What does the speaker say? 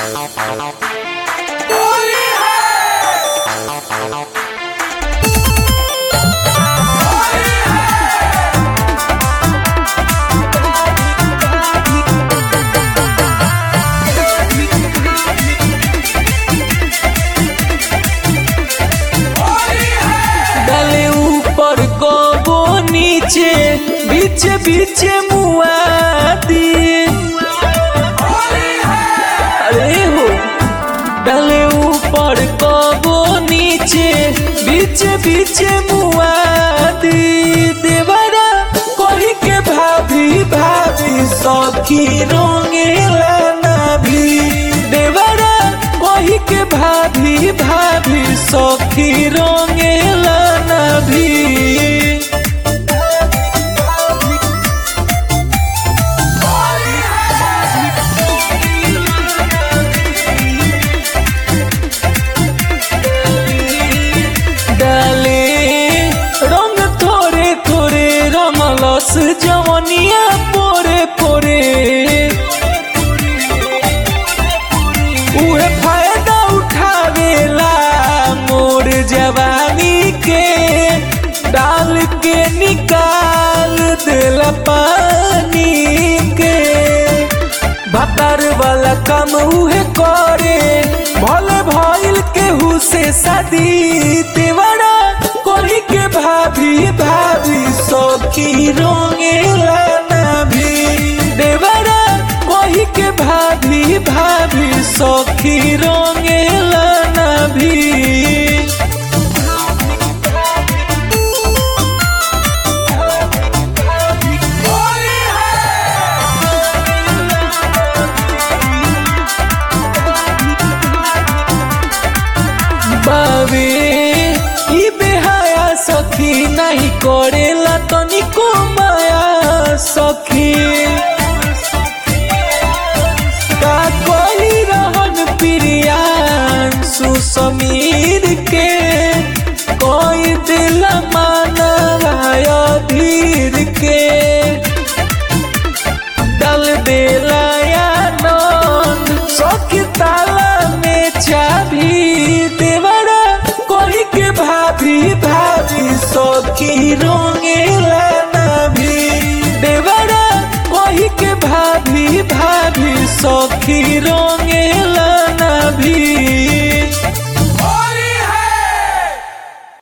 डाले ऊपर कबो नीचे बीच बीच मुआदी अरे हो डाले ऊपर कबो नीचे बीच बीच मुआदी देवरा कही के भाभी भाभी सखी रंगेला ना भी देवरा कही के भाभी भाभी सखी रंगेला ना भी डाले रंग थोड़े थोड़े रंगलस जवनिया पोरे पोरे उहे फायदा उठावेला मोर जवानी के डाल के निकाल देला पानी के भतार वाला काम उहे करे भले भइल केहू से शादी तेवरा कोली के भाभी भाभी सखी रंगेला ना भी देवरा कोही के भाभी भाभी सखी रंगेला ना भी बावे ई बेहाया सखी नहीं करेला तनिको माया सखी का कोई रहन प्रियान सुसमीर के कोई दिल मानवाया धीर के डाल देला या नंद सखी ताला में चाबी देवरा कोई के भाभी भाभी सखी रंगेला ना भी देवरा कोई के भाभी भाभी सखी रंगेला ना भी